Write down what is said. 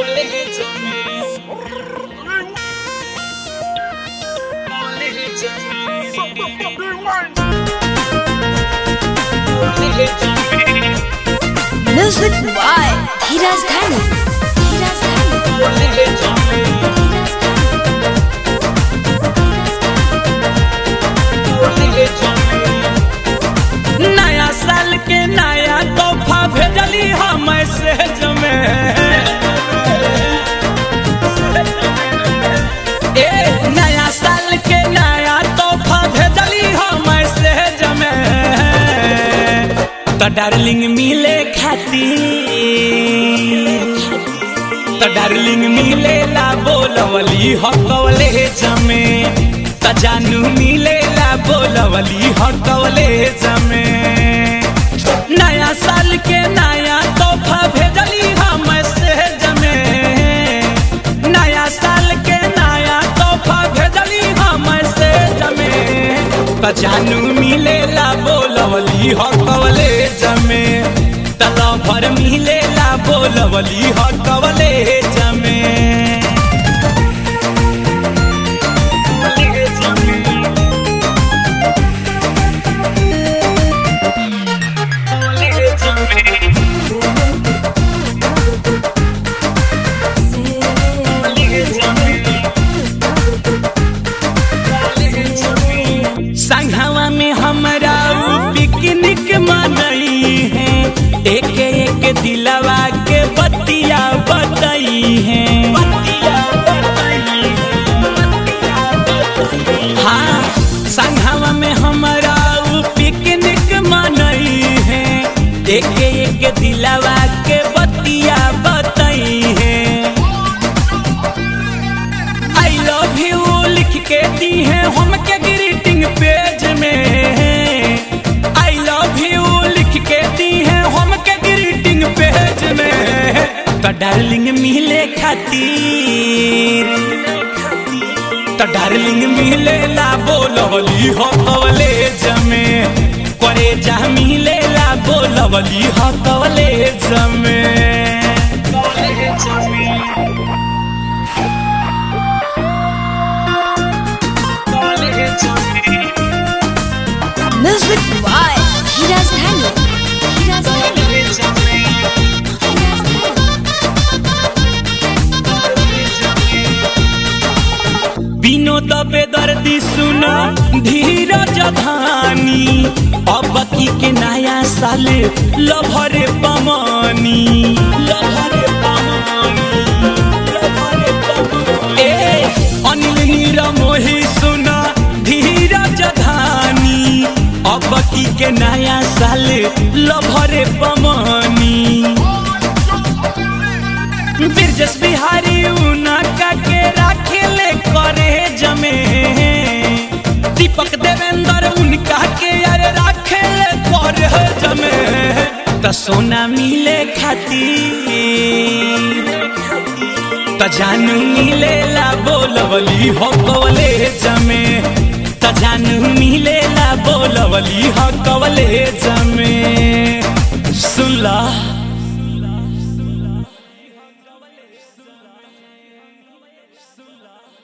Music by Hiraz Dhani. Hiraz Dhani. Hiraz Dhani. नया साल के नया तोहफा भेजली हम मैसेज में ए नया साल के नया तोहफा भेजली हम मैसेज में तो डार्लिंग मिले खातिर तो डार्लिंग मिले ला बोलवली हकवले जमे त जानू मिले ला बोलवली हकवले जमे नया साल के नया तोहफा भेजली हम मैसेज में नया साल के नया तोहफा भेजली हम मैसेज में त जानू मिले ला बोलवली हकवले जमे तला भर मिले ला बोलवली हकवले जमे संघवा में हमरा उ पिकनिक मनई है एक एक दिलवा के बतिया बतई है हाँ संघवा में हमरा उ पिकनिक मनई है एक एक दिलवा के बतिया बतई है आई लव यू लिख के दी है हमके ग्रीटिंग पेज में आई लव यू लिख के दी है हमके ग्रीटिंग पेज में तो डार्लिंग मिले खातिर तो डार्लिंग मिले ला बोलवली हो कवले जमे करे जा मिले ला बोलवली हो कवले जमे कवले जमे Music by Hiraz Dhani. Hiraz Dhani. Hiraz Dhani. Vinod बेदर्दी सुना धीरज धानी अब की के नया साल लभरे पमानी लभरे पमानी लभरे पमानी ए अनिल नीर मोही सुना धीरज धानी अब की के नया साल लभरे पमानी बिरजस बिहारी उनका के राखेले करे जमे दीपक देवेंद्र उनका के यार राखेले करे जमे त सोना मिले खातिर त जानू मिले ला बोलवली हो कवले जमे त जानू मिले ला बोलवली हो कवले जमे